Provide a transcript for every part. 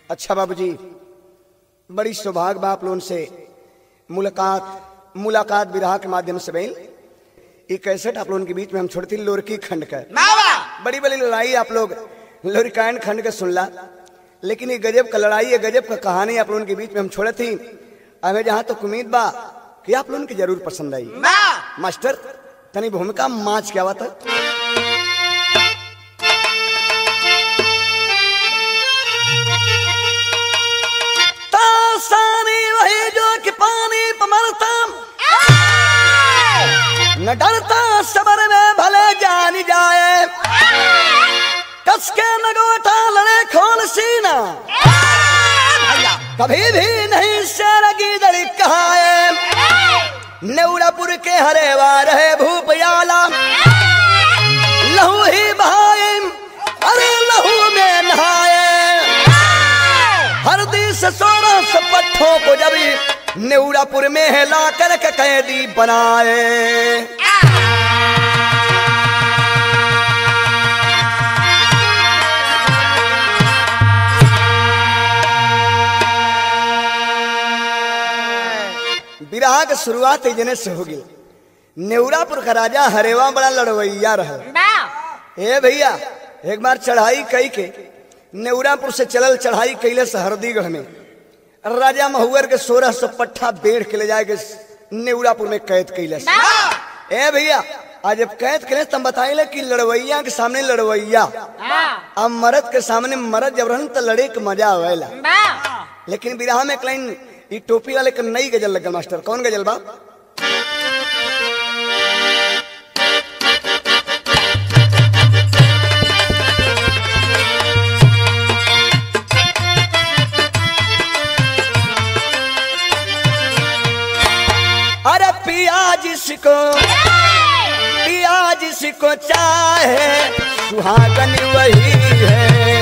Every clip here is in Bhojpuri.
अच्छा बाबूजी बड़ी सौभाग्य बा आप लोगन से मुलाकात मुलाकात विराह के माध्यम से भइल ये कैसेट आप लोगन के बीच में हम छोड़ती लोरकी खंड का बड़ी बड़ी लड़ाई आप लोग लोरिकायन खंड के सुनला लेकिन ये गजब का लड़ाई ये गजब का कहानी आप लोगन के बीच में हम छोड़े थी हमें जहाँ तक उम्मीद बा कि आप लोगन के जरूर पसंद आई मास्टर तनी भूमिका माच क्या बात है तासानी वही जो कि पानी पमरता न डरता सबर में भले जानी जाए कस के नगोटा लड़े खोल सीना कभी भी नहीं शेर की दड़ी कहाए नेउड़ापुर के हरे वार है भूपयाला लहू ही बहाए अरे लहू में नहाए हरदी से सोलह सौ पट्ठों को जब नेउड़ापुर में हिला कर के कैदी बनाए विराह के शुरुआत जने से होगी नेउरापुर का राजा हरेवा बड़ा लड़वैया रहा ए भैया एक बार चढ़ाई कई के नेउरापुर से चलल चढ़ाई कैले से हरदीगढ़ में राजा महुअर के सोलह सौ पट्ठा बेड़ के ले जाए के नेउरापुर में कैद कैले से ए भैया आज जब कैद कैले तब बताइले कि लड़वैया के सामने लड़वैया अब मर्द के सामने मर्द जब रहन तो लड़े के मजा आवेला लेकिन विराह में एक लाइन ई टोपी वाले के नई गजल लगल मास्टर कौन गजल बा अरे पिया जिसको पिया जिसको चाहे सुहागन वही है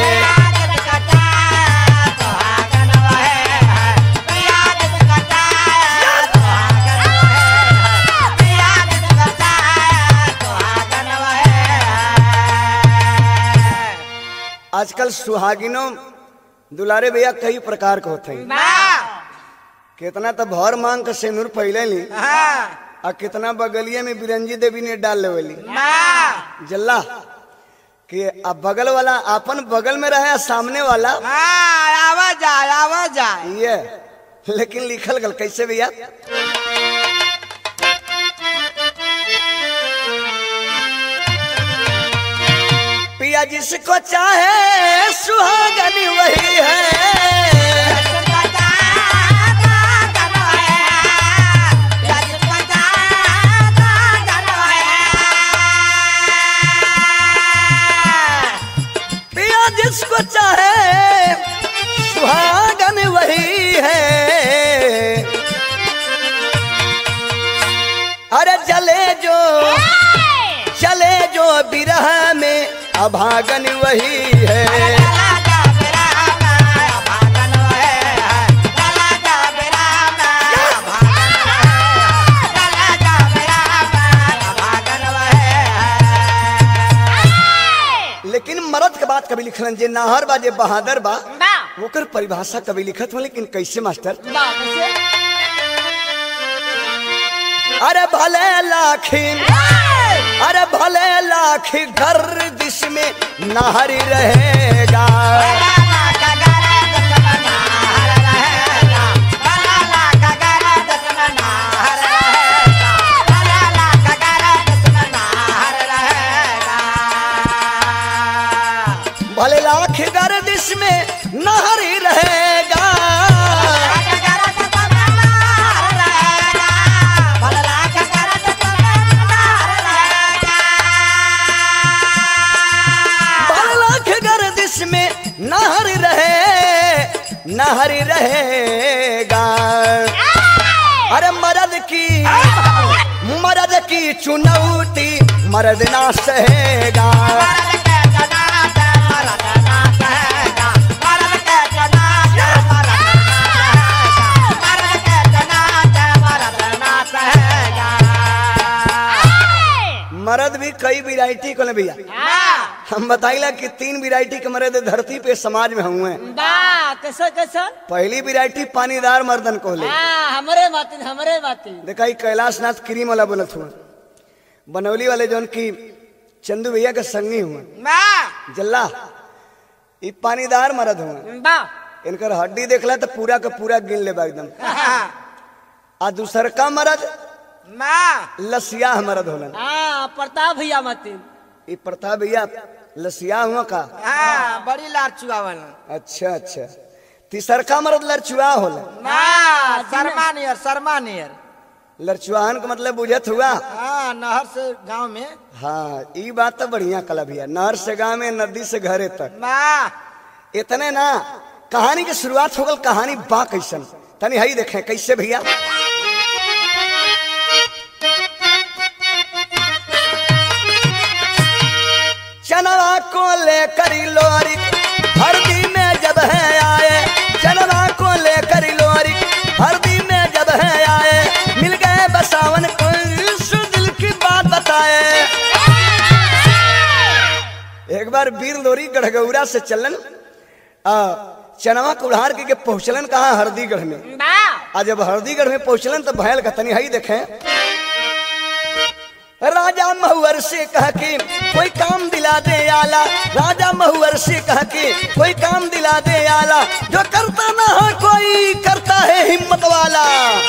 आजकल सुहागिनों दुलारे भैया कई प्रकार के होते हैं कितना तो भर मांग के सेनुर पहले ली आ कितना बगलिए में बिरंजी देवी ने डाल लेवली जल्ला कि अब बगल वाला अपन बगल में रहे आ सामने वाला आवाज आए आवाज आए ये लेकिन लिखल गल कैसे भैया पिया जिसको चाहे सुहागन वही है पिया जिसको चाहे सुहागन वही है अरे जले जो चले जो बिरह में अभागन वही है लेकिन मरद के बात कभी लिखलन जे नाहर बा जे बहादुर बा ओकर परिभाषा कभी लिखत हो लेकिन कैसे मास्टर अरे भले लाखिन अरे भले लाख घर दिश में नाहरी रहेगा भले लाख घर दिश में नाहरी रहेगा भले लाख घर दिश में नाहरी रहे नाहरी रहेगा अरे मर्द की मर्द की चुनौती मर्द ना सहेगा मर्द भी कई वैरायटी को भैया हम बताइला कि तीन वैरायटी के मर्द धरती पे समाज में हुए बा कैसे कैसे पहली वैरायटी पानीदार मर्दन को ले हाँ हमरे माती हमरे माती देखा ई कैलाश नाथ क्रीम वाला बोलत हुआ बनौली वाले जौन की चंदू भैया के संगी हुआ बा जल्ला ई पानीदार मर्द हुआ बा इनकर हड्डी देखला तो पूरा का पूरा गिन लेबा एकदम आ दूसर का मर्द बा लसिया मर्द होलन हाँ प्रताप भैया माती ई प्रताप भैया लसिया हुआ का हाँ बड़ी लार चुआवल अच्छा अच्छा तीसरका मर्द लड़चुआ होला बा शर्मा नियर शर्मा नियर लड़चुआहन का मतलब बुझत हुआ हाँ नहर से गांव में हाँ ई बात तो बढ़िया कला भैया नहर से गांव में नदी से घरे तक बा इतने ना कहानी की शुरुआत हो गल कहानी बा कैसन तनी हई देखे कैसे भैया चनवा को लेकर लोरी हरदी में जब है आए चनवा को लेकर लोरी हरदी में जब है आए मिल गए बसावन को इस दिल की बात बताए एक बार वीर लोरी गढ़गौरा से चलन आ, चनवा को उड़ार के, के पहुंचलन कहा हरदीगढ़ में बा आ जब हरदीगढ़ में पहुंचलन तो भयल का तनी हई देखें राजा महुअर से कह के कोई काम दिला दे आला राजा महुअर से कह के कोई काम दिला दे आला जो करता ना हो कोई करता है हिम्मत वाला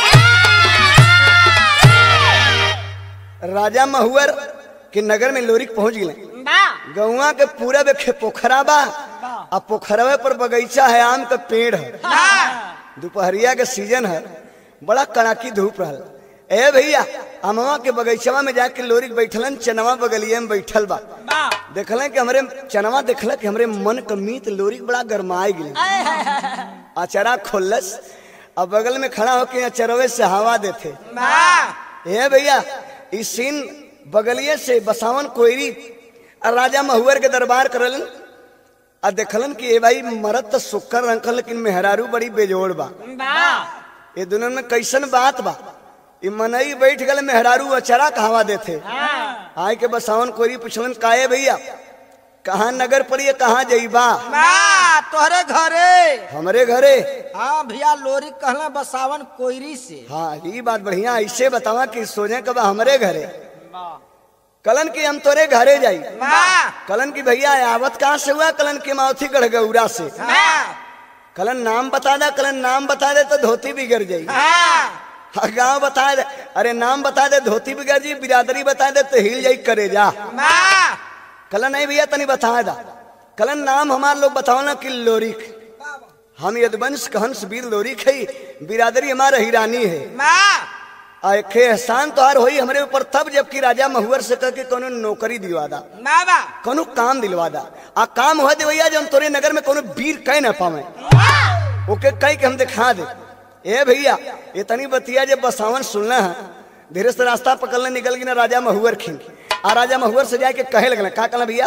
राजा महुअर के नगर में लोरिक पहुंच गए बा गौवा के पूरा बेखे पोखरा बा आ पोखरवे पर बगीचा है आम का पेड़ है दोपहरिया के सीजन है बड़ा कड़ाकी धूप रहल ए भैया अमवा के बगीचवा में जाके लोरी के बैठलन चनवा बगलिया में बैठल बा बा देखलन कि हमरे चनवा देखल कि हमरे मन का मीत लोरी के बड़ा गरमाई गेल अचरा खोलस अब बगल में खड़ा होके अचरवे से हवा देते बा ए भैया इस सीन बगलिए से बसावन कोयरी आ राजा महुअर के दरबार करलन आ देखलन कि ए भाई मरद तो सुक्कर रंकल लेकिन मेहरारू बड़ी बेजोड़ बा बा ये दोनों में कैसन बात बा ई मनई बैठ गल मेहरारू अचरा कहवा देथे आय के बसावन कोयरी पूछलन काहे भैया कहाँ नगर पड़िए कहाँ जईबा बा तोहरे घरे हमरे घरे हाँ भैया लोरी कहला बसावन कोयरी से हाँ ये बात बढ़िया ऐसे बतावा कि सोचे कब हमरे घरे कलन की हम तोरे घरे जाई बा कलन की भैया आवत कहाँ से हुआ कलन की माउथी गढ़गौरा से बा कलन नाम बता दे कलन नाम बता दे तो धोती बिगड़ जाई हाँ हाँ, गाँव बता दे अरे नाम बता दे धोती बिगड़ जाई बिरादरी बता दे तो हिल जाई करे जा बा कलन नहीं भैया तनी बता दा कलन नाम हमार लोग बताओ ना कि लोरिक हम यदवंश कहंस वीर लोरिक है बिरादरी हमारा हिरानी है बा आ एक एहसान तोहार होई हमरे ऊपर तब जबकि राजा महुअर से कह के कोनो नौकरी दिलवा दा बाबा कोनो काम दिलवा दा आ काम हो दे भैया जब तोरे नगर में कोनो वीर कह ना पावे ओके कह के हम दिखा दे ए भैया ये तनी बतिया जब बसावन सुनना है धीरे से रास्ता पकड़ने निकल गई ना राजा महुअर खिन आ राजा महुअर से जाके कहे लगना का कहना भैया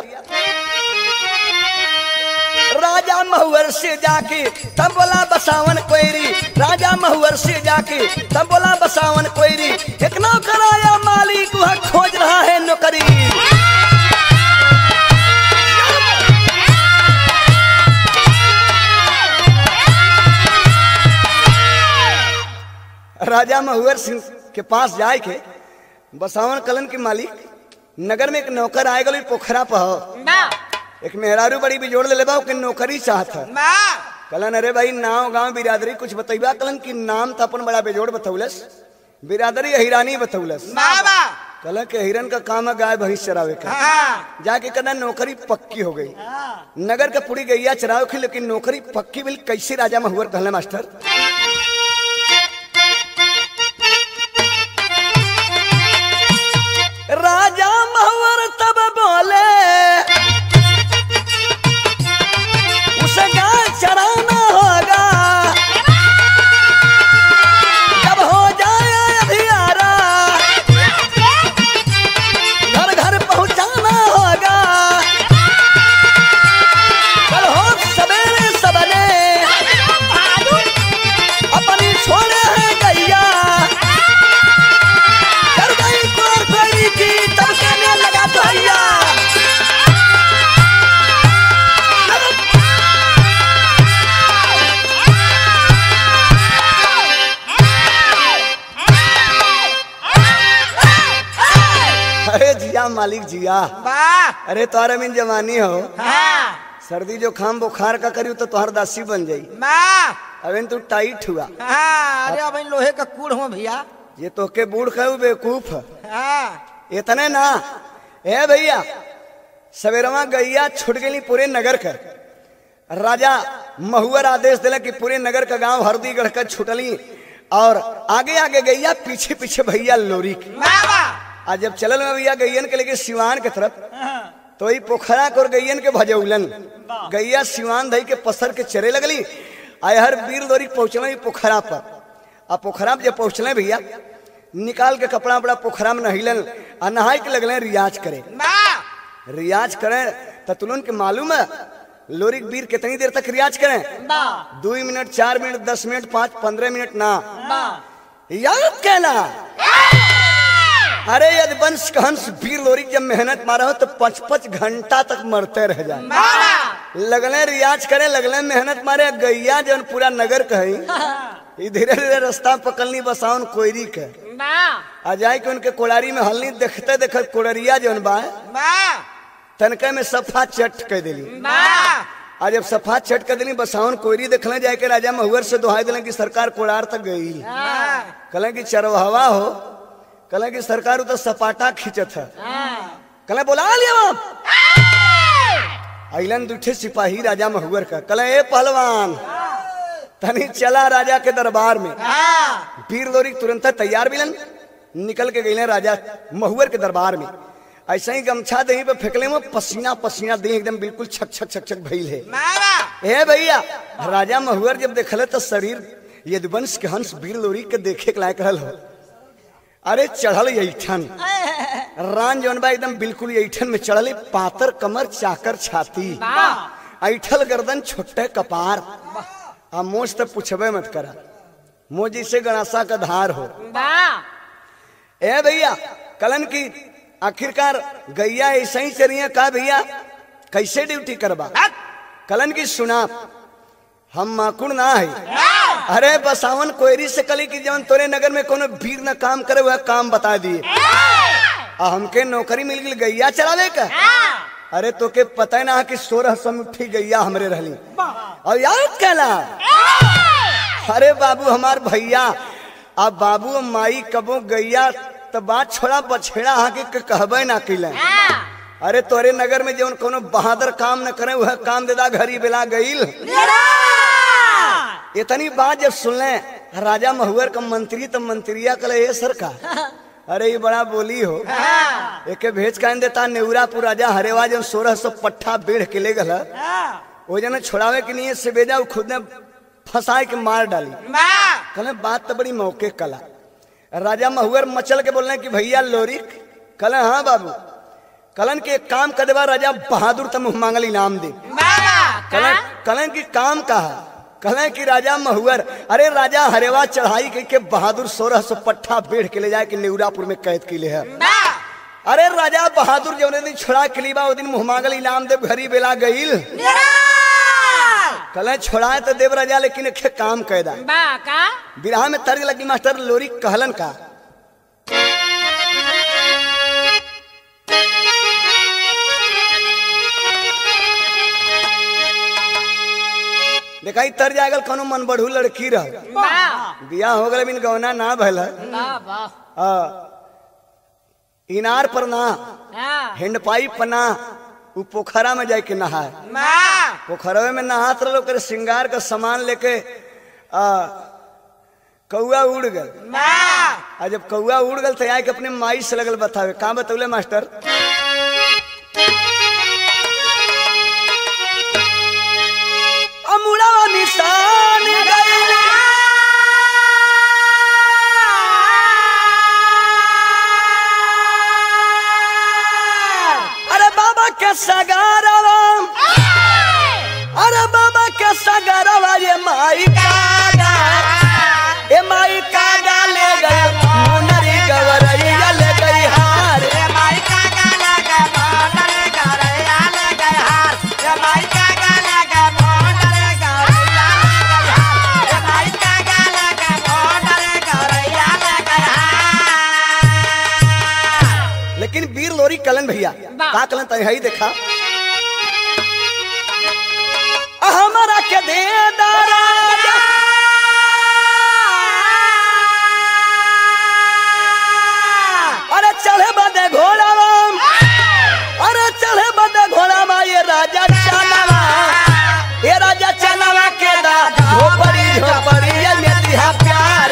राजा महुअर से जाके तब बोला बसावन कोयरी राजा महुअर से जाके तब बोला बसावन कोयरी एक नौकर आया मालिक वह खोज रहा है नौकरी राजा महुअर सिंह के पास जाए के बसावन कलन के मालिक नगर में एक नौकर आए गल पोखरा पर बा एक मेहरारू बड़ी बिजोड़ ले बा ओके नौकरी चाहत है बा कलन अरे भाई नाव गांव बिरादरी कुछ बतैबा कलन की नाम तो अपन बड़ा बेजोड़ बतौलस बिरादरी हिरानी बतौलस बाबा कलन के हिरन का काम है गाय भैंस चरावे का हाँ जाके कहना नौकरी पक्की हो गई नगर का पूरी गैया चरावे की लेकिन नौकरी पक्की बिल कैसे राजा महुअर कहले मास्टर राजा महुअर तब बोले उसे गाय चराना होगा जब हो जाए अधियारा घर घर पहुंचाना होगा कल हो सवेरे सबने मालिक जिया वाह अरे तोहरा में जवानी हो हाँ सर्दी जो खाम बुखार का करी तो तोहर दासी बन जाई वाह अबे तू टाइट हुआ हाँ अरे अब इन लोहे का कूड़ हो भैया ये तो के बूढ़ कहू बेवकूफ हाँ इतने ना ए भैया सवेरवा गैया छुट गई पूरे नगर का राजा महुअर आदेश दिला कि पूरे नगर का गांव हरदीगढ़ का छुटली और आगे आगे गैया पीछे पीछे भैया लोरी की वाह वाह आज जब चलल में भैया गैयन के लेके सिवान के तरफ तो ई पोखरा को और गैयन के भजौलन गैया सिवान धई के पसर के चरे लगली आय हर वीर लोरी पहुंचल पोखरा पर आ पोखरा में जब पहुंचले भैया निकाल के कपड़ा वपड़ा पोखरा में नहिलन आ नहाय के लगले रियाज करे वाह रियाज करें तो तुलन के मालूम है लोरी के वीर कितनी देर तक रियाज करें वाह दो मिनट चार मिनट दस मिनट पाँच पंद्रह मिनट ना वाह याद कहना अरे यदि वंश का हंस वीर लोरी जब मेहनत मारा हो तो पाँच पाँच घंटा तक मरते रह जाए वाह लगले रियाज करे लगले मेहनत मारे गैया जन पूरा नगर कही ई धीरे धीरे रास्ता पकड़नी बसाउन कोयरी के वाह आ जाए के उनके कोड़ारी में हलनी देखते देखत कोड़रिया जौन बा वाह तनके में सफा चट कह दिली वाह आज जब सफा चट कर दिली बसाउन कोयरी देखले जाए के राजा महुअर से दुहाई दिले कि सरकार कोड़ार तक गई वाह कल की चरवाहवा हो कल की सरकार उधर सपाटा खींचत है कल बोला लिया अलन दूठे सिपाही राजा महुअर का कल ए पहलवान तनी चला राजा के दरबार में हाँ वीर लोरी तुरंत तैयार मिलन निकल के गए राजा महुअर के दरबार में ऐसे ही गमछा दही पे फेंकले में पसीना पसीना दही एकदम बिल्कुल छक छक छक छक भइल है वाह ए भैया राजा महुअर जब देखले तो शरीर यदुवंश के हंस वीर लोरी के देखे के लायक रहल हो अरे चढ़ल ऐठन रान जौन बा एकदम बिल्कुल ऐठन में चढ़ल पातर कमर चाकर छाती ऐठल गर्दन छोटे कपार आ मोज तक पूछबे मत करा मोज जैसे गणासा का धार हो वाह ए भैया कलन की आखिरकार गैया ऐसे ही चलिए का भैया कैसे ड्यूटी करबा कलन की सुना हम माकुड़ ना है अरे बसावन कोयरी से कली की जवन तोरे नगर में कोनो भीड़ न काम करे वह काम बता दिए आ हमके नौकरी मिल गई गैया चलावे का अरे तो के पता ना कि सोलह सौ मुट्ठी गैया हमरे रहली और याद कहला अरे बाबू हमार भैया अब बाबू और माई कबो गैया तो बात छोड़ा बछेड़ा आके के कहबे ना किले अरे तोरे नगर में जवन कोनो बहादुर काम न करे वह काम देदा घरी बेला गईल इतनी बात जब सुनले राजा महुअर का मंत्री तो मंत्रिया कले ये सरकार अरे ये बड़ा बोली हो एके भेज कान देता नेउरापुर राजा हरेवा जन सोलह सौ पट्ठा बेढ़ के ले गल वो जन छोड़ावे के लिए से बेजा वो खुद ने फंसाए के मार डाली कहले बात तो बड़ी मौके कला राजा महुअर मचल के बोलने कि भैया लोरी कहले हाँ बाबू कलन के एक काम कर देवा राजा बहादुर तम मांगल इनाम दे कलन कलन की काम कहा कलन की राजा महुअर अरे राजा हरेवा चढ़ाई के, के बहादुर सोलह सौ पट्ठा बेढ़ के ले जाए कि नेउरापुर में कैद के लिए है अरे राजा बहादुर जौने दिन छोड़ा के लिए बा, वो दिन मुँह मांगल इनाम देव घरी बेला गईल कल छोड़ाए तो देव राजा लेकिन एक काम कैदा वाह का बिरहा में तर्ज लगी मास्टर लोरी कहलन का देखाई तर जागल कोनो मन बढ़ू लड़की रह वाह बियाह हो गए बिन गौना ना भल वाह वाह इनार पर ना हाँ हेंडपाई पर ना उ पोखरा में जाके नहाए पोखरवे में नहात रहो कर श्रृंगार का सामान लेके आ, कौआ उड़ गल आ जब कौआ उड़ गल तो आके अपने माई से लगल बतावे का बतौले मास्टर अमुड़ा निशान गइले। अरे बाबा के सगारवा अरे बाबा के सगारवा ये माई कागा ए माई कागा ले गए मुनरी गवरैया ले गई हार वाह। का कलन तनी हई देखा हमारा के दे दारा अरे चढ़े बदे घोड़ा अरे चढ़े बदे घोड़ा ये राजा चनवा ये राजा चनवा के दा झोपड़ी झोपड़ी ये मेदिहा प्यार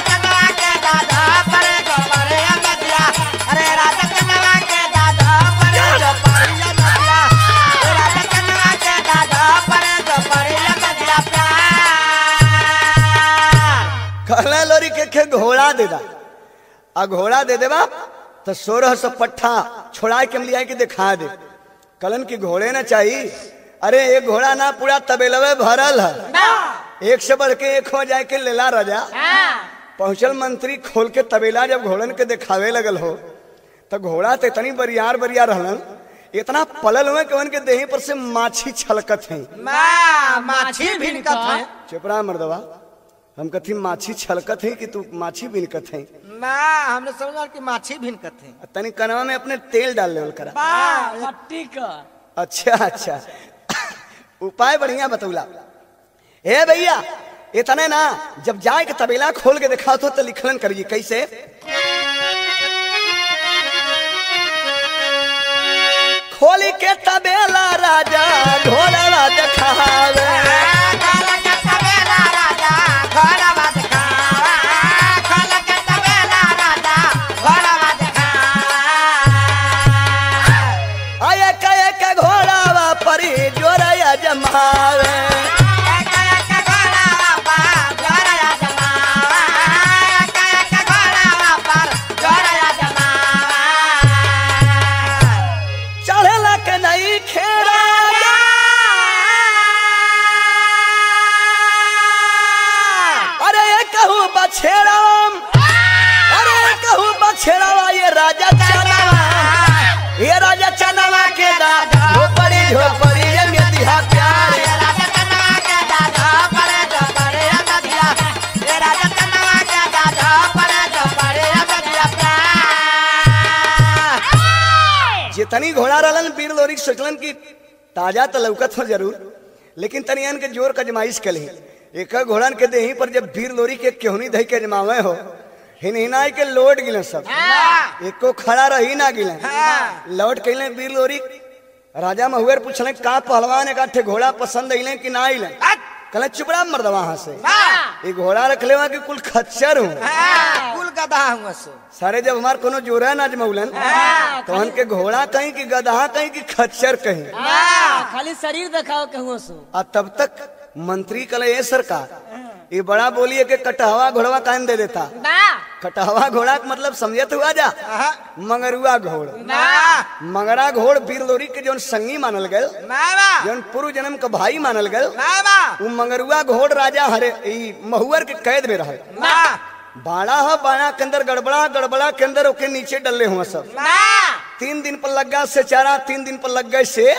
कहला लोरी के खे घोड़ा दे दा आ घोड़ा दे देबा तो सोलह सौ पट्ठा छोड़ा के लिया के दिखा दे कलन की घोड़े ना चाहिए अरे एक घोड़ा ना पूरा तबेलवे भरल है एक से बढ़ के एक हो जाए के लेला राजा पहुंचल मंत्री खोल के तबेला जब घोड़न के दिखावे लगल हो तो घोड़ा तो इतनी बरियार बरियार रहलन इतना पलल हुए कि उनके देही पर से माछी छलकत है माछी भिनकत है चुपरा मर्दवा हम कथी माछी छलकत है कि तू माछी बिनकत है ना हमने समझा कि माछी भिनकत है तनी कनवा में अपने तेल डाल लेवल करा मट्टी का अच्छा अच्छा उपाय बढ़िया बतौला हे भैया इतने ना जब जाए के तबेला खोल के दिखा तो लिखलन करिए कैसे खोली के तबेला राजा ढोलवा दिखावे आया कया के घोड़ावा परी जोरया जमावे चढ़ेला के नहीं खेरा अरे ये कहूँ बछेड़ाम अरे ये कहूँ बछेड़ावा ये राजा चनावा ये राजा चनावा के दादा झोपड़ी झोपड़ी ये मेदिहा प्यार जितनी घोड़ा रहलन पीर लोरी सोचलन कि ताजा तो लौकत हो जरूर लेकिन तनियन के जोर कजमाइश कली एक घोड़न के देही पर जब भीर लोरी के केहनी धई के जमावे हो हिनहिनाई के लोट गिले सब एको खड़ा रही ना गिले लौट कैले वीर लोरी राजा महुएर पूछले का पहलवान एक आठे घोड़ा पसंद अइले कि ना अइले कहले चुपड़ा मर्द वहां से ये घोड़ा रखले वहां कि कुल खच्चर हूँ कुल गधा हुआ सो सारे जब हमार कोनो जोरा ना जमौलन तो हमके घोड़ा कहीं कि गधा कहीं कि खच्चर कहीं खाली शरीर दिखाओ कहूँ सो आ तब तक मंत्री कले ये सरकार ये बड़ा बोलिए कि कटहवा घोड़वा कान दे देता कटहवा घोड़ा का मतलब समझत हुआ जा मंगरुआ घोड़ मंगरा घोड़ वीर लोरी के जौन संगी मानल गल जौन पूर्व जन्म का भाई मानल गल वो मंगरुआ घोड़ राजा हरे ई महुअर के कैद में रहे बाड़ा है बाड़ा के अंदर गड़बड़ा गड़बड़ा के अंदर ओके नीचे डले हुआ सब तीन दिन पर लग गया से चारा तीन दिन पर लग गए से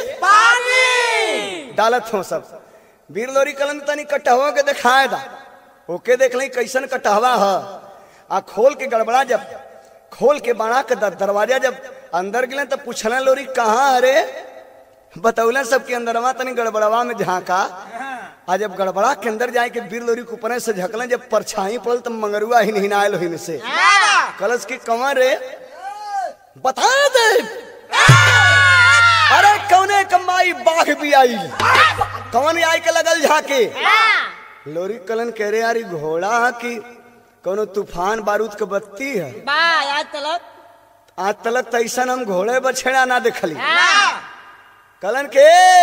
डालत हो सब वीर लोरी कलन तनी कटहवा के दिखाए दा ओके देख ली कैसन कटहवा है आ खोल के गड़बड़ा जब खोल के बाड़ा के दर- दरवाजा जब अंदर गिले तब पूछना लोरी कहाँ अरे बतौले सबके अंदरवा तनी गड़बड़वा में झांका आ जब गड़बड़ा के अंदर जाए के वीर लोरी के ऊपर से झकले जब परछाई पड़ल तब मंगरुआ हिन हिनायल हिन से कलश की कमर रे बता दे अरे कौने कमाई बाघ भी आई कौन आई के लगल झाके लोरी कलन कह रहे यार ई घोड़ा है कि कोनो तूफान बारूद के बत्ती है आज तलक आज तलक तो ऐसा हम घोड़े बछेड़ा ना देखली कलन के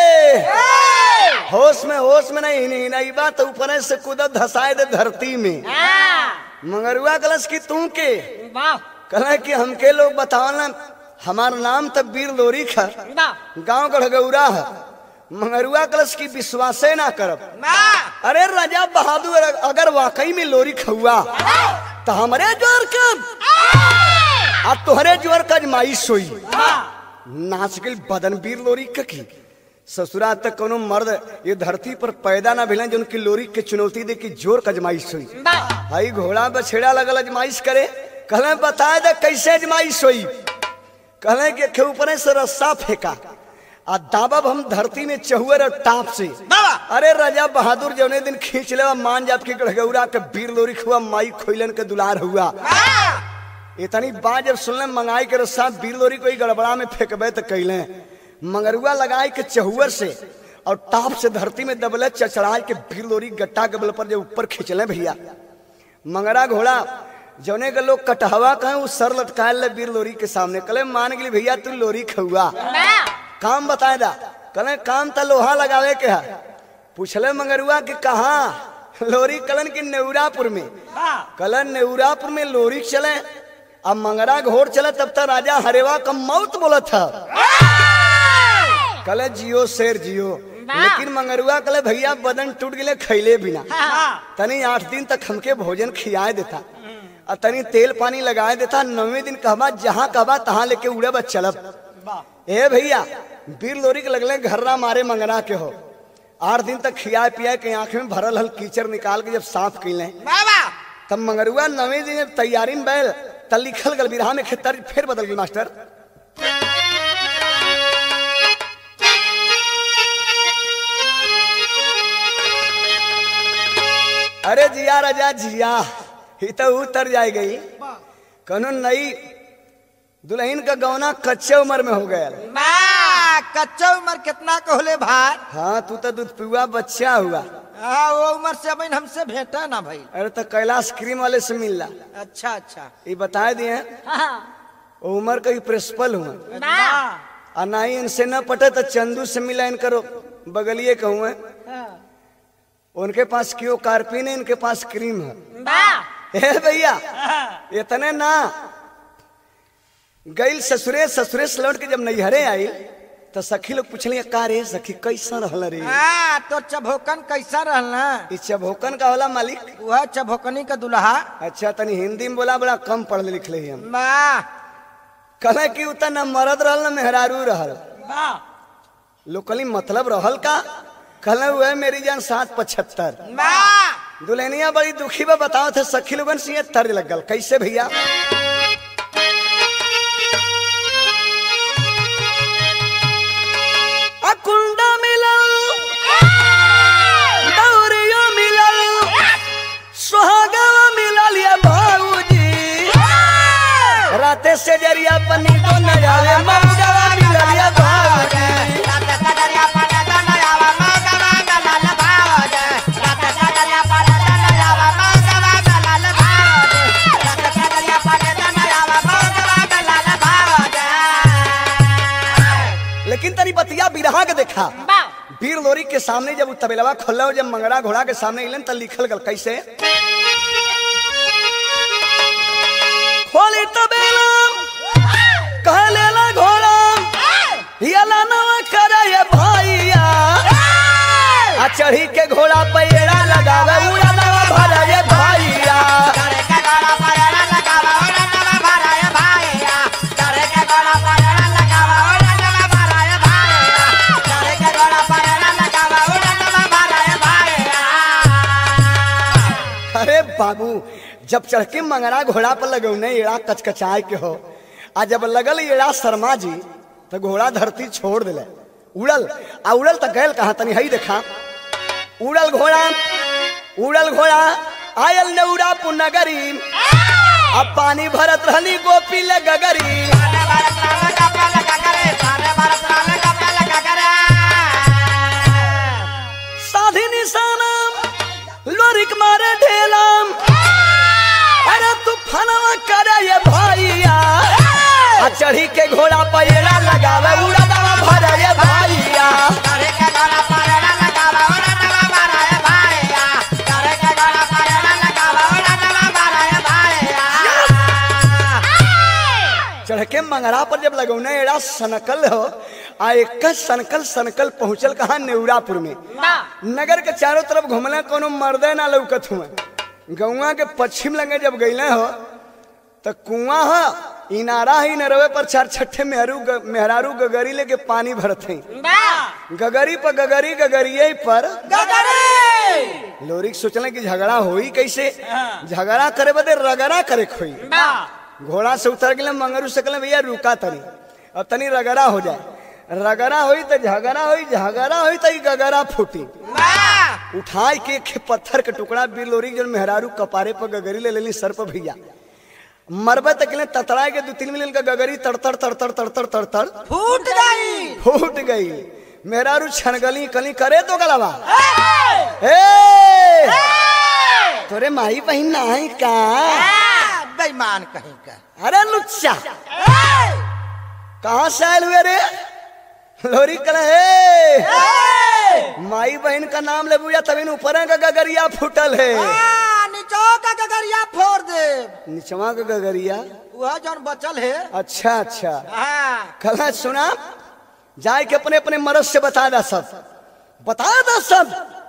होश में होश में नहीं नहीं नहीं बात ऊपर से कूदत धसाए दे धरती में मंगरुआ कलश की तू के वाह कल कि हमके लोग बतावल हमार नाम तो वीर लोरी खा वाह गांव गढ़गौरा है मंगरुआ कलश की विश्वासे ना करब अरे राजा बहादुर अगर वाकई में लोरी खहुआ तो हमरे जोर कब आ तोहरे जोर का अजमाइश होई नाच गई बदन वीर लोरी ककी ससुरा तक कोनो मर्द ये धरती पर पैदा ना भेलन जो उनकी लोरी के चुनौती दे की जोर का अजमाइश हुई वाह भाई घोड़ा बछेड़ा लगल अजमाइश करे कहले बता दे कैसे अजमाइश हुई कहले कि के ऊपर से रस्सा फेंका आ दाबब हम धरती में चहुअर और टाप से अरे राजा बहादुर जौने दिन खींच ले मान जात के गढ़गौरा के वीर लोरी खुआ माई खोइलन के दुलार हुआ इतनी बात जब सुनले मंगाई के रस्सा वीर लोरी कोई गड़बड़ा में फेंकबे तो कैले मंगरुआ लगाए के चहुअर से और टाप से धरती में दबले चचड़ाए के वीर लोरी गट्टा के बल पर जब ऊपर खींचले भैया मंगरा घोड़ा जौने के लोग कटहवा कहे वो सर लटकाए ले वीर लोरी के सामने कले मान गेली भैया तू लोरी खहुआ काम बताए दा कले काम त लोहा लगावे के है पूछले मंगरुआ कि कहा लोरी कलन की नेउरापुर में कलन नेउरापुर में लोरी चले अब मंगरा घोड़ चले तब तक राजा हरेवा का मौत बोला था कले जियो शेर जियो लेकिन मंगरुआ कले भैया बदन टूट गए खैले बिना तनी आठ दिन तक हमके भोजन खियाए देता और तनी तेल पानी लगाए देता नौवे दिन कहबा जहाँ कहबा तहाँ लेके उड़े बस चलब ए भैया वीर लोरी के लगले घर्रा मारे मंगरा के हो आठ दिन तक खिया पिया के आंख में भरल हल कीचड़ निकाल के जब साफ कैले तब मंगरुआ नवे दिन जब तैयारी में बैल तब लिखल गल बिरहा में खेतर फिर बदल गई मास्टर अरे जिया राजा जिया ही तो उतर जाए गई कनो नई दुल्हन का गौना कच्चे उम्र में हो गया कच्चा उम्र कितना कहले भाई हाँ तू तो दूध पियुआ बच्चा हुआ हाँ वो उम्र से अभी हमसे भेटा ना भाई अरे तो कैलाश क्रीम वाले से मिल ला अच्छा अच्छा ये बताए दिए वो उम्र का ही प्रिंसिपल हुआ और ना ही इनसे न पटे तो चंदू से मिला इनकर बगलिए कहूँ उनके पास क्यों कार्पिन है इनके पास क्रीम है ए भैया इतने ना गई ससुरे ससुरे से लौट के जब नैहरे आई तो सखी लोग पूछलिए का रे सखी कैसा रहल रे हाँ तो चभोकन कैसा रहना ई चभोकन का होला मालिक वह चभोकनी का दुल्हा अच्छा तनी हिंदी में बोला बड़ा कम पढ़ लिख ले हम माँ कहे कि उतना न मरद रहल न मेहरारू रहल लोकली मतलब रहल का कहले हुए मेरी जान सात पचहत्तर माँ दुल्हनिया बड़ी दुखी बा बताओ थे सखी लोगन से ये तर्ज लग गल कैसे भैया अकुंडा मिलल दौरियो मिलल सुहागवा मिलल ये भाऊजी राते से जरिया पनी को न जावे मौजवा मिलल ये भाऊजी लेकिन तनी बतिया बिरहा के देखा वीर लोरी के सामने जब उ तबेलवा खोल जब मंगरा घोड़ा के सामने इलन त लिखल गल कैसे खोली तबेला कह लेला घोड़ा यला नवा करे ये भैया आ चढ़ी के घोड़ा पैरा लगावे उड़ा नवा भरा ये भैया अरे बाबू जब चढ़ के मंगरा घोड़ा पर लगौने एड़ा कचकचाए के हो आ जब लगल एड़ा शर्मा जी तो घोड़ा धरती छोड़ दिले उड़ल आ उड़ल तो गैल कहा तनी हई देखा उड़ल घोड़ा उड़ल घोड़ा आयल नौरा पुनगरी अब पानी भरत रहली गोपी ले गगरी साधी निशानम लोरिक मारे ढेलाम अरे तूफानवा करे ये भैया आ चढ़ी के घोड़ा पैरा लगावे उड़ा दवा भरे ये भैया चढ़ के मंगरा पर जब लगौने एड़ा सनकल हो आ एक सनकल सनकल पहुंचल कहा नेउरापुर में नगर के चारों तरफ घूमले कोनो मर्दे ना लौकत हुए गौवा के पश्चिम लगे जब गईले हो तो कुआं ह इनारा ही नरवे पर चार छठे मेहरू ग, मेहरारू गगरी लेके पानी भरत हैं गगरी पर गगरी गगरिये पर लोरिक सोचले कि झगड़ा होई कैसे झगड़ा करे बदे रगड़ा करे खोई घोड़ा से उतर गए मंगरू से कहले भैया रुका तनी अब तनी रगड़ा हो जाए रगड़ा होई तो झगड़ा होई झगड़ा होई तो ई गगरा फूटी उठाई के एक पत्थर के टुकड़ा बिलोरी जन मेहरारू कपारे पर गगरी ले लेली सर पर भैया मरबे तक ले ततड़ा के दो तीन मिनट का गगरी तड़तड़ तड़तड़ तड़तड़ तड़तड़ फूट गई फूट गई मेहरारू छनगली कली करे तो गलवा ए तोरे माई बहन ना है का बेईमान कहीं का अरे लुच्चा कहाँ से आयल हुए रे लोरी कल हे माई बहन का नाम ले बुझा तभी ऊपर का गगरिया फूटल है हाँ, नीचो का गगरिया फोड़ दे निचवा का गगरिया वह जौन बचल है अच्छा अच्छा हाँ कल सुना जाए के अपने अपने मरद से बता दा सब बता दा सब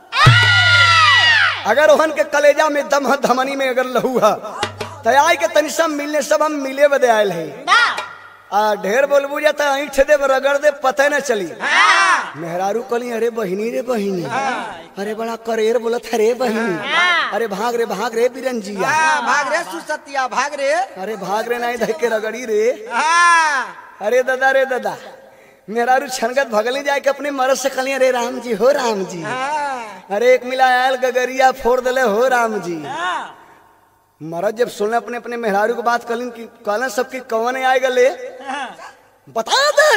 अगर ओहन के कलेजा में दम है धमनी में अगर लहू है तो आए के तनी सब मिलने सब हम मिले बदे आयल है आ ढेर बोलबू जा तो ऐठ दे रगड़ दे पता न चली मेहरारू कली अरे बहिनी रे बहिनी अरे बड़ा करेर बोलत है रे बहिनी अरे भाग रे भाग रे बिरंजिया हाँ, भाग रे सुसतिया भाग रे अरे भाग रे नहीं धके रगड़ी रे हाँ अरे दादा रे दादा मेहरारू छनगत भगली जाए के अपने मरद से कली अरे राम जी हो राम जी हाँ अरे एक मिला आयल गगरिया फोड़ दले हो राम जी मरद जब सुने अपने अपने मेहरारू की बात कलिन की कहलन सबकी कौन आए गले बता दे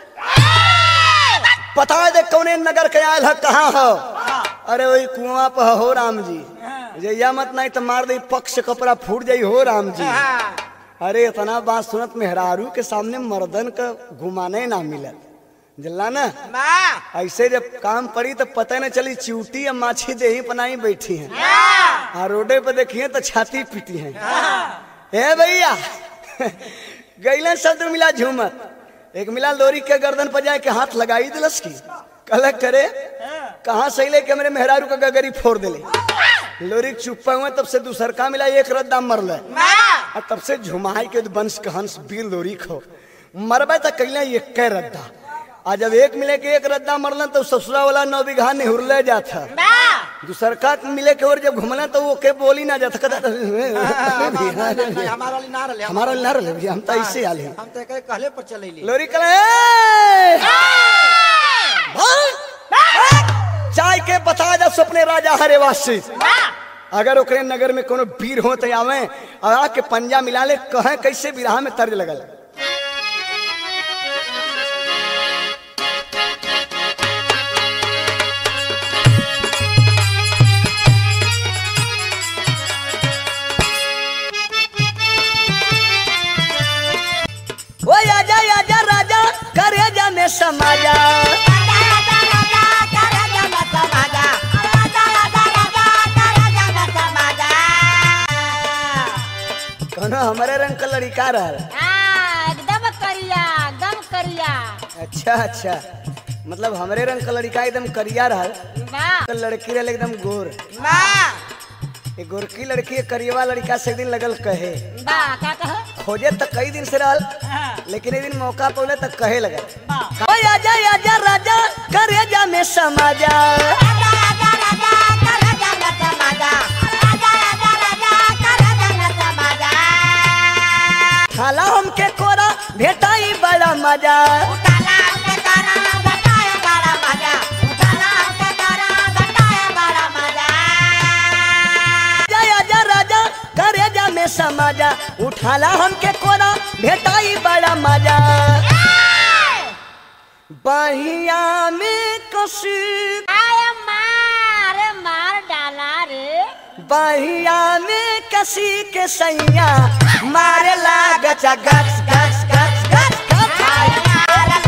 बता दे कौने नगर के आयल है कहाँ हो अरे वही कुआं पर हो राम जी जैया मत नहीं तो मार दे पक्ष कपड़ा फूट जाई हो राम जी हाँ अरे इतना बात सुनत मेहरारू के सामने मर्दन का घुमाने ना मिलत जल्ला ना माँ ऐसे जब काम पड़ी तो पता न चली चिवटी या माछी देही पनाई बैठी हैं आ रोडे पे देखिए तो छाती पीटी है ए भैया गैलन शब्द मिला झूमत एक मिला लोरी के गर्दन पर जाए के हाथ लगाई दिलस की कल करे कहाँ से ले के मेरे मेहरारू का गगरी फोड़ दिले लोरी चुप्पा हुए तब से दूसर का मिला एक रद्दा मरल और तब से झुमाई के वंश के हंस बीर लोरी खो मरबे तक कैला एक के रद्दा आ जब एक मिले के एक रद्दा मरलन तो ससुरा वाला नौ बीघा निहुरले जाता दूसर का मिले के और जब घुमला तो वो के बोली ना जाता कहता हमारा ना रहे हमारा ना रहे भैया हम तो ऐसे आले हैं। हम तो एकरे कहले पर चलेली लोरी कले चाय के बता जा सपने राजा हरे वासी अगर ओकरे नगर में कोनो वीर हो तो आवे और आके पंजा मिला ले कहे कैसे विराह में तर्ज लगल ओ आजा आजा राजा करे जाने समाजा कोनो हमारे रंग का लड़का रहल एकदम करिया एकदम करिया अच्छा अच्छा मतलब हमारे रंग का लड़का एकदम करिया रहल वाह तो लड़की रहल एकदम गोर माँ ये गोरकी लड़की ये करियवा लड़का से एक दिन लगल कहे वाह क्या कहे खोजे तो कई दिन से रहल लेकिन एक दिन मौका पौले तक कहे लगल ओ आजा आजा राजा करे जा में समाजा खाला हमके कोरा भेटाई बड़ा मजा आजा आजा राजा करे जा में समाजा उठाला हमके कोरा भेटाई बड़ा मजा बहिया में कसी आय मार मार डाला रे बहिया में कसी के सैया मारे लाग गच गच गच गच गच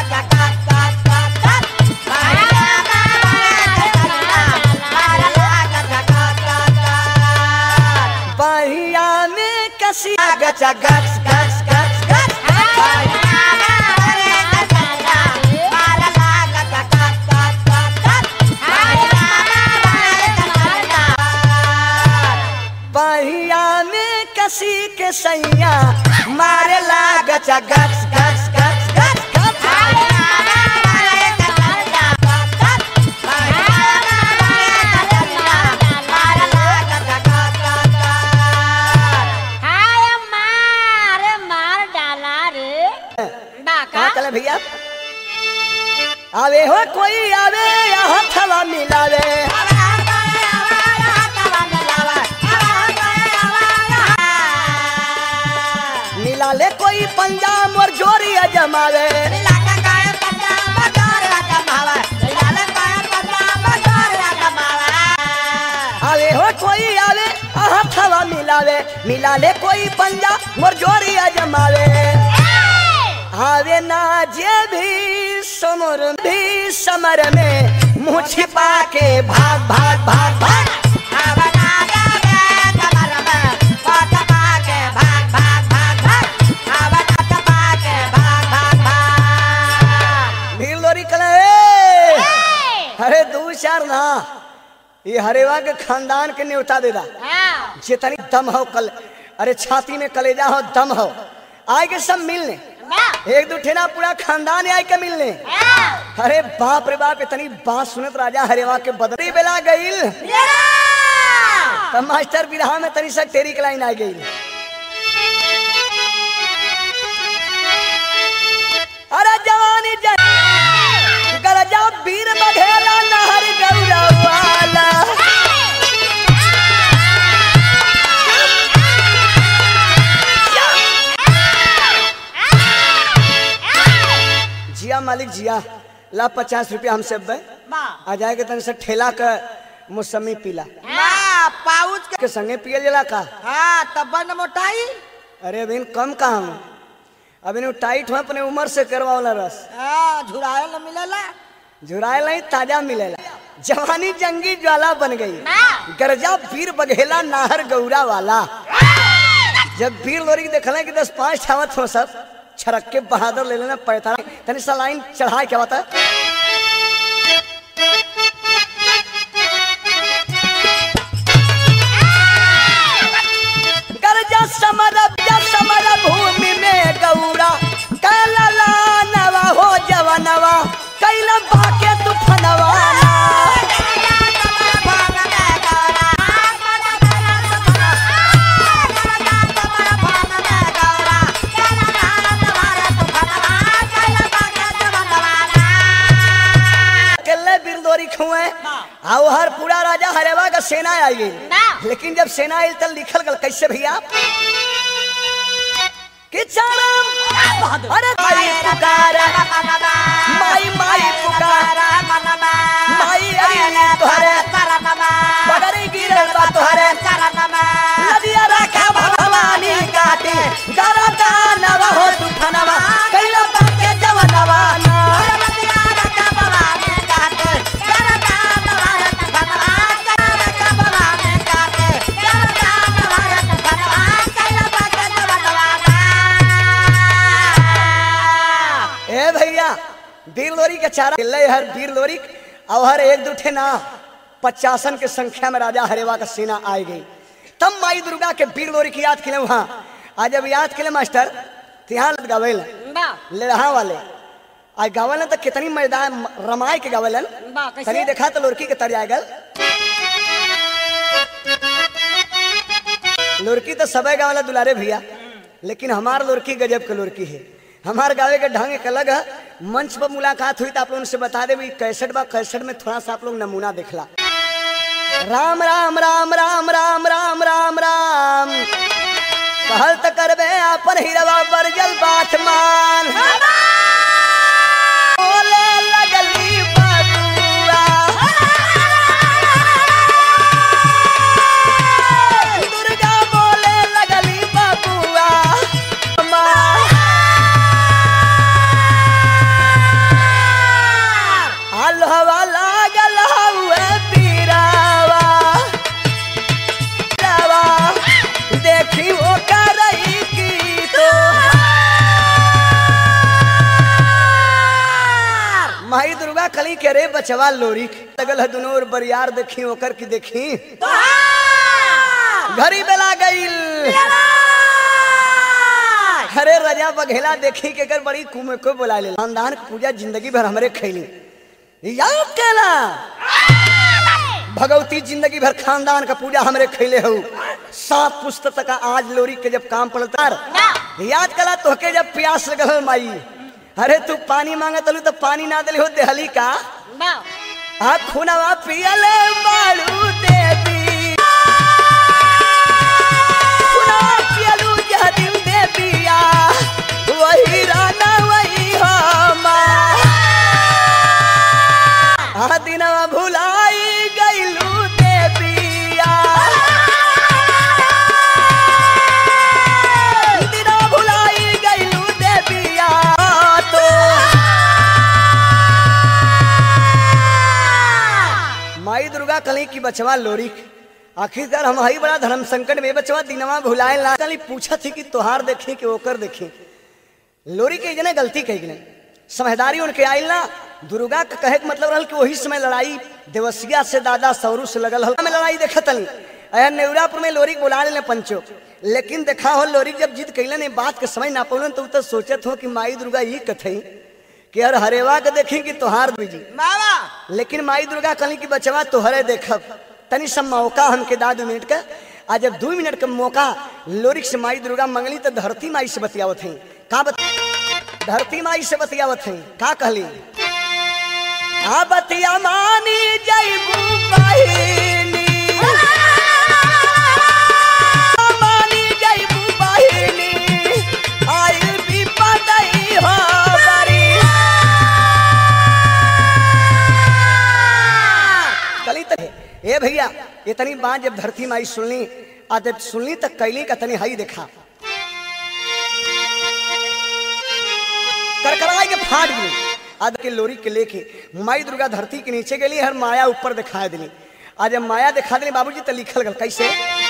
बहिया में कसी गच गच गच गच गच बहिया में कसी के सैया मारे लाग गच गच गच गच गच हाय मार मार डाला रे बा का आवे हो कोई आवे या हथवा मिलावे मिला ले कोई पंजाब और जोरिया जमावे आवे हो कोई आवे या हथवा मिलावे मिला ले कोई पंजाब और जोरिया जमावे आवे ना जे भी समर भी समर में मुंह छिपा के भाग भाग भाग भाग भीड़ लोरी कले अरे दू चार ना ये हरेवा के खानदान के न्योता दे दा जितनी दम हो कल अरे छाती में कलेजा हो दम हो आए के सब मिलने एक दो ठेना पूरा खानदान आए के मिलने अरे बाप रे बाप इतनी बात सुनत राजा हरेवा के बदरी बेला गईल तब मास्टर विरहा में तनी सा टेरी के लाइन आ गई अरे जवानी जन गरजा वीर बघेला नहर गौरवाला जिया मालिक जिया ला पचास रुपया हमसे बे आ जाएगा तन से ठेला का मौसमी पीला पाउच के के संगे पियल जला का हाँ तब न मोटाई अरे अभी कम कहा हूँ अभी नु टाइट हो अपने उम्र से करवा वाला रस हाँ झुराए न मिलेला झुराए नहीं ताजा मिलेला जवानी जंगी ज्वाला बन गई गरजा वीर बघेला नाहर गौरा वाला जब वीर लोरी के देखल कि दस पांच छावत हो सब छरक के बहादुर ले लेना पैता तनी सा लाइन चढ़ा क्या बता गरजा समर जा समर भूमि में गौरा कैला नवा हो जवनवा कैला बाके तूफनवा अकेले बिरदोरी खुए आओ हर पूरा राजा हरेवा का सेना आई गई लेकिन जब सेना आई तब लिखल गल कैसे भैया कि चरम अरे माई पुकार माई माई पुकार माई अरे तोहरे बगरी गिरल बा तोहरे नदिया रखा भवानी काटे गरदा नवा हो तूफानवा कैला बाके जवनवा ना ए भैया वीर लोरी के चारा ले हर वीर लोरी और हर एक दो ठे ना पचासन के संख्या में राजा हरेवा का सेना आई गई तब माई दुर्गा के वीर लोरी की याद किले वहां आज जब याद किले मास्टर तो यहाँ गवेल लेढ़ा वाले आज गावल तो कितनी मैदान रमाय के गावलन बा, कैसे? तनी देखा तो लुरकी के तर गल लुरकी तो सबे गावला दुलारे भैया लेकिन हमार लुरकी गजब के लुरकी है हमार गावे के ढंग एक अलग है मंच पर मुलाकात हुई तो आप लोगों से बता दे कैसेट बा कैसेट में थोड़ा सा आप लोग नमूना देखला राम राम राम राम राम राम राम राम कहल त करबे अपन हिरवा बरजल बात मान बोले लगली बबुआ दुर्गा बोले लगली बबुआ अल्हवा लागल हउए पीरावा पीरावा, देखी वो करई की तो माई दुर्गा कली के रे बचवा लोरी लगल है दुनो और बरियार देखी ओकर की देखी घरी बेला गईल अरे रजा बघेला देखी के कर बड़ी कुमे को बुला ले खानदान की पूजा जिंदगी भर हमरे खैली याद केला भगवती जिंदगी भर खानदान का पूजा हमरे खैले हो सात पुस्तक का आज लोरी के जब काम पड़ता याद कला तोहके जब प्यास लगल माई अरे तू पानी मांगत हलू तो पानी ना दिली हो देहली का बा आ खुनवा पियले बाड़ू देवी खुनवा पियलू जहदिम देविया वही राना वही हमा आ दिनवा भुलाई गईलू देविया दिनवा भुलाई गईलू देविया तो माई दुर्गा कली की बचवा लोरी आखिरकार हम हई बड़ा धर्म संकट में बचवा दिनवा भुलाए ला कली पूछा थी कि तोहार देखी कि ओकर देखी लोरी के जने गलती कही गई समझदारी उनके आइल ना दुर्गा का कहे के मतलब रहल कि वही समय लड़ाई देवसिया से दादा सौरू से लगल हल में लड़ाई देखत तनी अयर नेवरापुर में लोरी के बुला ले पंचो लेकिन देखा हो लोरी जब जीत कैलन बात के समझ ना पौलन तो उ तो सोचत हो कि माई दुर्गा ये कथई कि यार हरेवा के देखी कि तोहार बीजी बाबा लेकिन माई दुर्गा कहली कि बचवा तोहरे देखब तनी सब मौका हमके दा दू मिनट का आ जब दू मिनट का मौका लोरिक से माई दुर्गा मंगली तो धरती माई से बतियावत हई का बत धरती माई से बतियावत हई का कहली आ बतिया मानी जैबू बहिनी मानी जैबू बहिनी आइल विपदई हो बरी कली तक ए भैया इतनी बात जब धरती माई सुनली आ जब सुनली तक कैली का तनी हई देखा करकराई के फाट गई आद के लोरी के लेके माई दुर्गा धरती के नीचे गेली हर माया ऊपर दिखा दिली आज जब माया दिखा दिली बाबूजी तो लिखल गल कैसे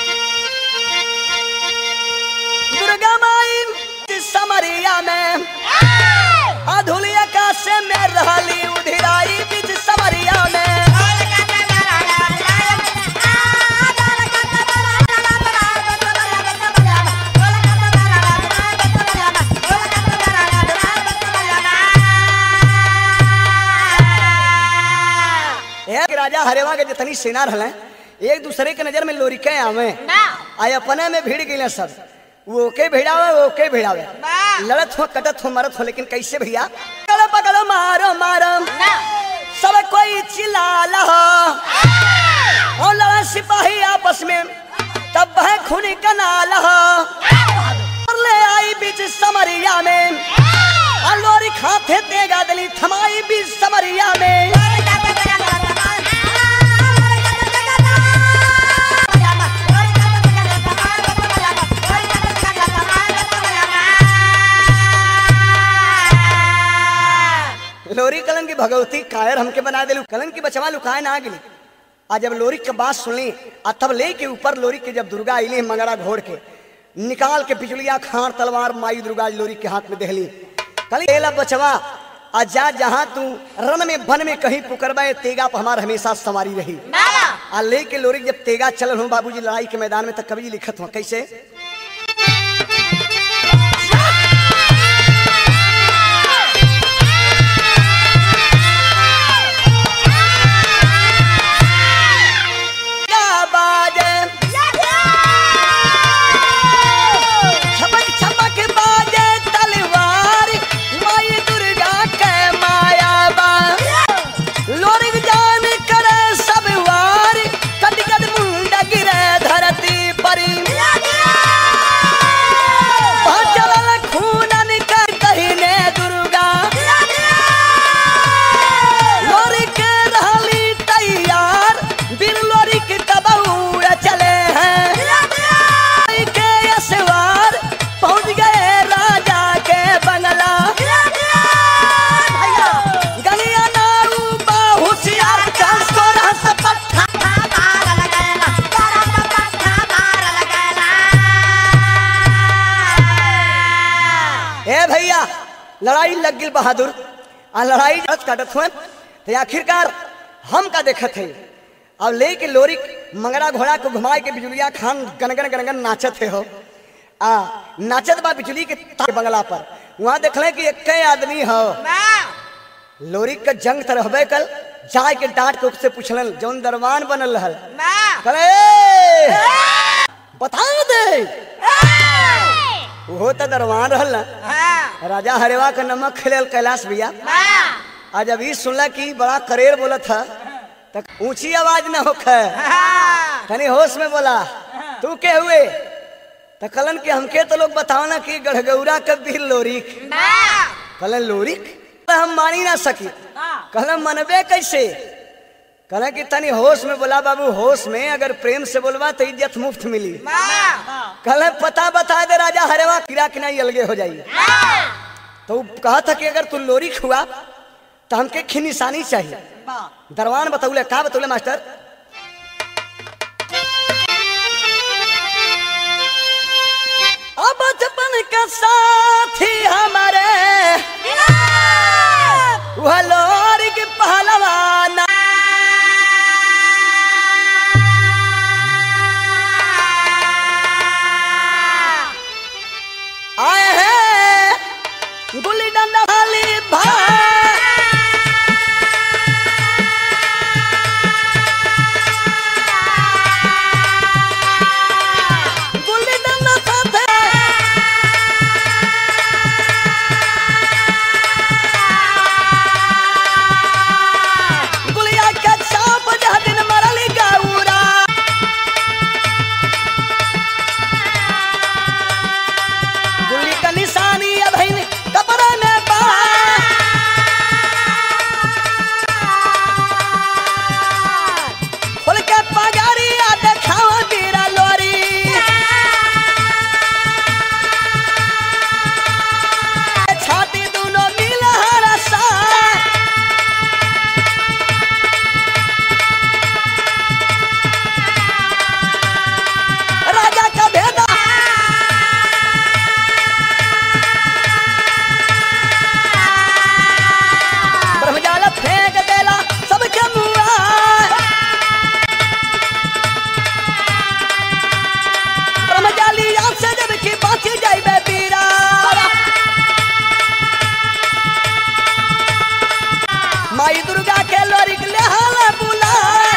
दुर्गा माई समरिया में अधुली आकाश में रहली उधिराई बीच समरिया में एक राजा हरेवा के जितनी सेना रहले एक दूसरे के नजर में लोरिके आवे ना आय अपने में भीड़ गए सब वो के भिड़ावे वो के भिड़ावे लड़त हो कटत हो मरत हो लेकिन कैसे भैया पकड़ो पकड़ो मारो मारो ना सब कोई चिल्ला रहा और लड़ा सिपाही आपस में तब है खूनी का नाला और ले आई बीच समरिया में और लोरी खाते तेगा दली थमाई बीच समरिया में लोरी कलन की भगवती कायर हमके बना दिलू कलन की बचवा लुकाए ना गिली आज जब लोरी के बात सुनली आ तब ले के ऊपर लोरी के जब दुर्गा आईली मंगरा घोड़ के निकाल के पिछुलिया खान तलवार माई दुर्गा लोरी के हाथ में देहली कल एला बचवा आ जा जहाँ तू रन में वन में कहीं पुकरबे तेगा पर हमार हमेशा सवारी रही ना आ ले के लोरी जब तेगा चलल हूँ बाबूजी लड़ाई के मैदान में तक कवि लिखत हूँ कैसे क्या बाजे छपक छपक बाजे तलवार माई दुर्गा के माया बा लोरिक जान करे सब वार कद कद मुंड गिरे धरती परी चलल खूनन के कहिने दुर्गा लोरी के रहली तैयार बिन लोरी के तबौर चले हैं आई के असवार पहुंच गए राजा के बंगला गलिया नाऊ बाहुसियार चांस को रहस पट्टा ए भैया लड़ाई लग गई बहादुर आ लड़ाई जब काटत हुए तो आखिरकार हम का देखत है अब ले के लोरी मंगरा घोड़ा को घुमाए के बिजुलिया खान गनगन गनगन नाचत है हो आ नाचत बा बिजुली के ता- बंगला पर वहां देखले कि एक आदमी हो लोरी का जंग त रहबे कल जाए के डांट के उससे पूछलन जौन दरबान बनल रहल कले बता दे वो तो दरबान रहल ना राजा हरेवा का नमक खेल कैलाश भैया आज जब ई सुनला कि बड़ा करेर बोला था तो ऊंची आवाज न होखे तनी होश में बोला तू के हुए तो कलन के हमके तो लोग बताओ ना कि गढ़गौरा के बीर लोरिक कलन लोरिक तो हम मानी ना सकी कहलन मनबे कैसे कहला कि तनी होश में बोला बाबू होश में अगर प्रेम से बोलवा तो इज्जत मुफ्त मिली कहले पता बता दे राजा हरेवा किरा कि नहीं अलगे हो जाइए तो वो कहा था कि अगर तू लोरिक हुआ तो हमके खी निशानी चाहिए दरवान बतौले का बतौले मास्टर अब बचपन का साथी हमारे वह लोरी की पहलवाना आए हैं गुल्ली डंडा वाली भाई गुल्ली डंडा साथे गुलिया के चाप जह दिन मरली गौरा गुल्ली का निशानी अब है कपड़े में बा खोल के पगारिया देखाओ बीरा लोरी छाती दोनों मिल हरसा राजा का भेदा ब्रह्मजाल फेंक देला सबके मुआ ब्रह्मजाली आग से जब की बाची जाइबे पीरा माई दुर्गा के लोरिक ले हाला बुला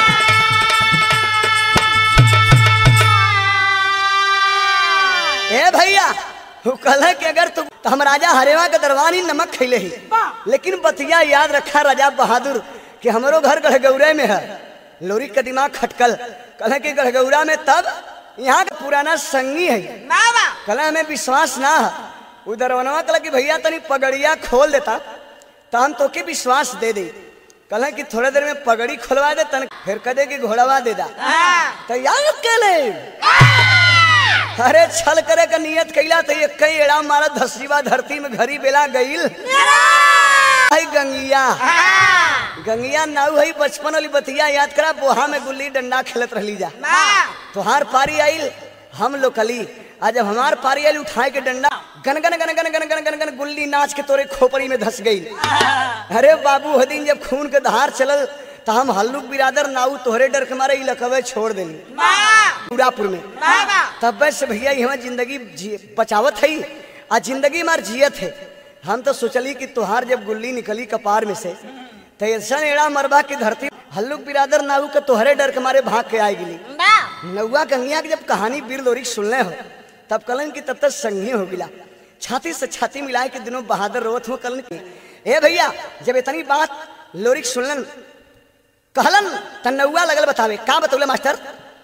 ए भैया वो कहला कि अगर तू तो हम राजा हरेवा के दरबार ही नमक खैले ही लेकिन बतिया याद रखा राजा बहादुर कि हमारो घर गढ़गौरे में है लोरी का दिमाग खटकल कहला कि गढ़गौरा में तब यहाँ का पुराना संगी है कहला हमें विश्वास ना है उधर वनवा कहला कि भैया तनी पगड़िया खोल देता तो हम तोके विश्वास दे दे कहला कि थोड़ा देर में पगड़ी खोलवा दे तन फिर कह दे कि घोड़वा दे दा तो याद के ले अरे छल करे का नियत कैला तो ये कई एड़ा मारा धसीवा धरती में घरी बेला गईल है गंगिया गंगिया नाऊ है बचपन वाली बतिया याद करा बोहा में गुल्ली डंडा खेलत रहली जा तुहार पारी आइल हम लोकली आज जब हमार पारी आइल उठाए के डंडा गन गन गन गन गन गन गन गन गुल्ली नाच के तोरे खोपड़ी में धस गई अरे बाबू हदीन जब खून के धार चलल तो हम हल्लुक बिरादर नाऊ तोहरे डर के मारे इलकवे छोड़ देली पूरापुर में तब से भैया यहाँ जिंदगी जी- बचावत है आ जिंदगी मार जियत है हम तो सोचली कि तुहार जब गुल्ली निकली कपार में से तो ऐसा एड़ा मरबा की धरती हल्लुक बिरादर नाऊ के तोहरे डर के मारे भाग के आए गिली नौवा गंगिया की जब कहानी वीर लोरी सुनले हो तब कलन की तब तक संगी हो गिला छाती से छाती मिलाए के दिनों बहादुर रोत हो कलन की ए भैया जब इतनी बात लोरिक सुनलन कहलन त नौवा लगल बतावे का बतौले मास्टर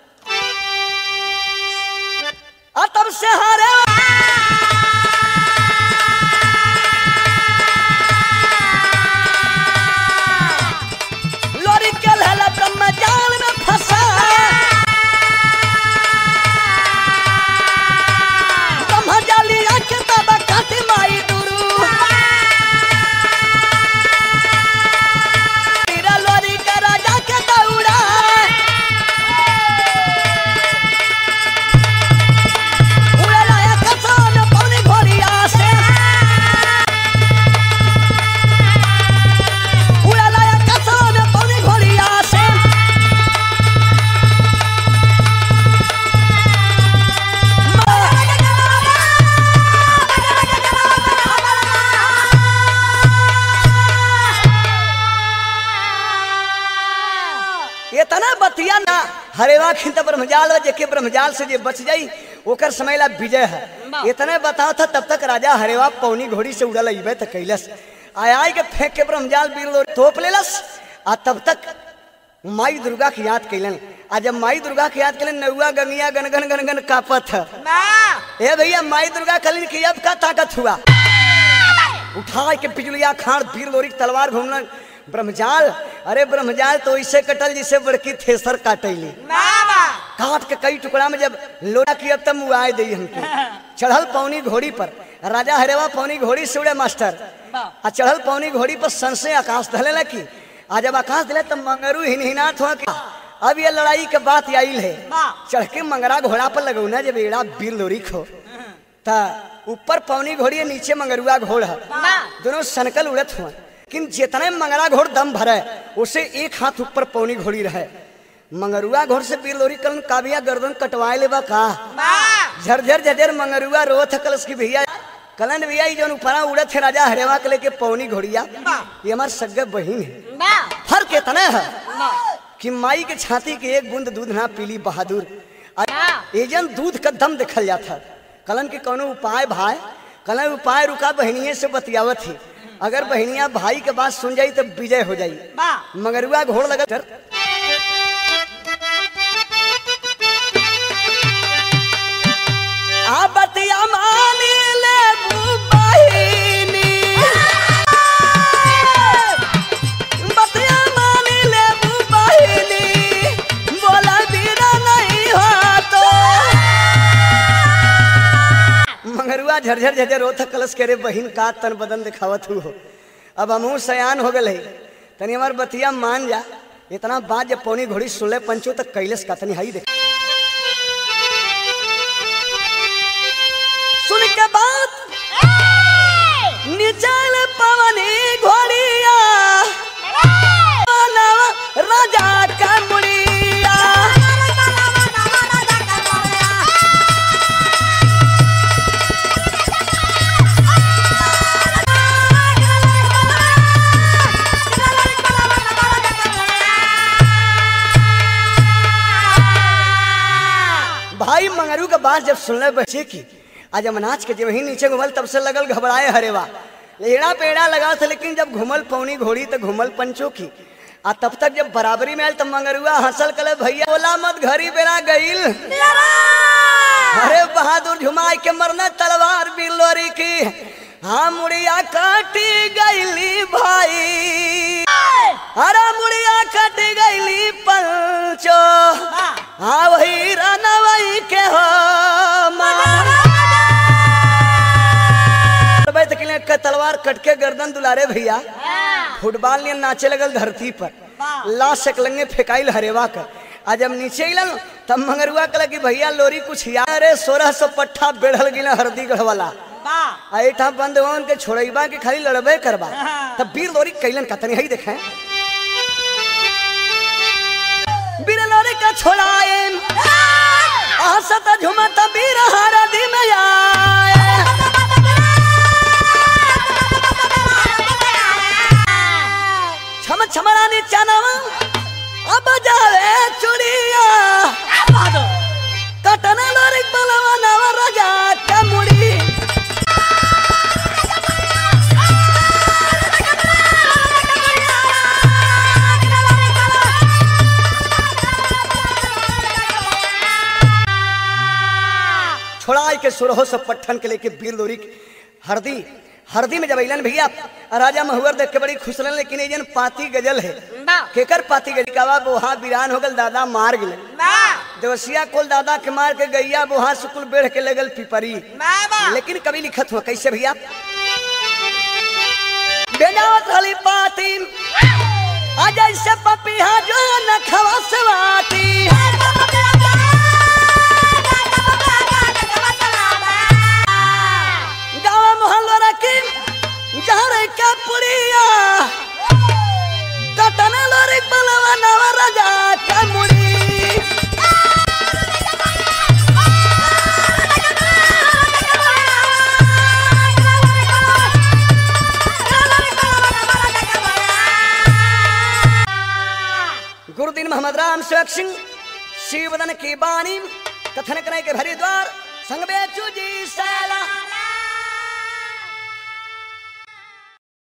आ तब से हारे लोरी के लहला ब्रह्मजाल में फंसा ब्रह्मजाली आंख तब काटी माई दुरू तेरा लोरी का राजा के दौड़ा उड़ा लाया कसान पौनी घोड़िया से उड़ा लाया कसान पौनी घोड़िया से ये तना बतिया ना हरेवा खिंत ब्रह्मजाल जेके ब्रह्मजाल से जे बच जाई ओकर समय ला विजय है इतने बताओ था तब तक राजा हरेवा पौनी घोड़ी से उड़ल अबे तो कैलस आय आय के फेंक के ब्रह्मजाल बीर लोरी तोप लेलस आ तब तक माई दुर्गा की याद कैलन आ जब माई दुर्गा की याद कैलन नौआ गंगिया गनगन गनगन कापत है ए भैया माई दुर्गा कलिन की अब का ताकत हुआ उठा के बिजलिया खाड़ वीर लोरी के तलवार घूमना ब्रह्मजाल अरे ब्रह्मजाल तो ऐसे कटल जिसे बड़की थेसर काटैली काट के कई टुकड़ा में जब लोटा की अब तब मुआए दी हमके चढ़ल पौनी घोड़ी पर राजा हरेवा पौनी घोड़ी से उड़े मास्टर आ चढ़ल पौनी घोड़ी पर सन से आकाश धले लकी आ जब आकाश दिले तब मंगरू हिनहिनात हुआ कि अब ये लड़ाई के बात आइल है चढ़ के मंगरा घोड़ा पर लगौना जब एड़ा बीर लोरी खो ता ऊपर पौनी घोड़ी है नीचे मंगरुआ घोड़ है दोनों सनकल उड़त हुआ लेकिन जितने मंगरा घोड़ दम भरे उसे एक हाथ ऊपर पौनी घोड़ी रहे मंगरुआ घोड़ से बीर लोरी कल काबिया गर्दन कटवाए लेबा का झरझर झरझर मंगरुआ रोथ कलस की भैया कलन भैया ये जौन ऊपरा उड़त है राजा हरेवा के लेके पौनी घोड़िया ये हमार सगे बहिन है फर्क इतना है कि माई के छाती के एक बूंद दूध ना पीली बहादुर आ- एजन दूध का दम देखल जाता कलन के कोनो उपाय भाई कलन उपाय रुका बहनिये से बतियावत थी अगर बहनिया भाई के बात सुन जाई तो विजय हो जाई मगरुआ घोड़ लगा कर आ बतिया मानी ले बहिनी बतिया मानी ले बहिनी बोला बीरा नहीं हो तो मंगरुआ झरझर झरझर रोथ कलश करे बहिन का तन बदन दिखावत हु हो अब हमहू सयान हो गए तनी हमार बतिया मान जा इतना बात जब पौनी घोड़ी सुनले पंचो तक कैलस का तनी हई देख सुन के बात निचल पवनी घोड़िया मानव राजा का मुड़िया भाई मंगरू के बात जब सुनले बच्चे की आज अमनाज के जब ही नीचे घुमल तब से लगल घबराए हरेवा लेड़ा पेड़ा लगा था लेकिन जब घुमल पौनी घोड़ी तो घुमल पंचो की आ तब तक जब बराबरी में आयल तब मंगरुआ हंसल कले भैया बोला मत घरी बेरा गईल अरे बहादुर झुमाई के मरना तलवार बिलोरी की हाँ मुड़िया काटी गईली भाई अरे मुड़िया कट गईली पंचो हाँ वही रानवई के हो बैठ के लिए तलवार कट के गर्दन दुलारे भैया फुटबॉल ने नाचे लगल धरती पर ला सकलंगे फेंकाइल हरेवा कर आ जब नीचे अलन तब मंगरुआ कल कि भैया लोरी कुछ यार अरे सोलह सौ पट्ठा बेढ़ल गिला हरदी गढ़ वाला ऐठा बंद होन के छोड़ैबा के खाली लड़बे करबा तब वीर लोरी कैलन का तनी हई देखें वीर लोरी का छोड़ाए हंसत झुमत वीर हरदी में आए छम छमरानी चनवा अब जावे चुड़िया कटन लोरी बलवा नव राजा का मुड़ी छोड़ाई के सुरहो से पट्ठन के लेके वीर लोरी के हरदी हरदी में जब अलन भैया राजा महुअर देख के बड़ी खुश रहन लेकिन एजन पाती गजल है केकर पाती गजल का बोहा बिरान हो गल दादा मार गए देवसिया कुल दादा के मार के गैया बोहा सुकुल बेढ़ के लगल पिपरी लेकिन कभी लिखत हुआ कैसे भैया बेजावत रहली पाती आज ऐसे पपीहा जो न खवसवाती गाँव मोहल्ला रखी जहर का पुड़िया कटन लोरी बलवा नव राजा का मुड़ी गुरुदीन मोहम्मद राम सेवक सिंह शिवदन की बाणी कथन करे के भरी द्वार संग बेचू जी सैला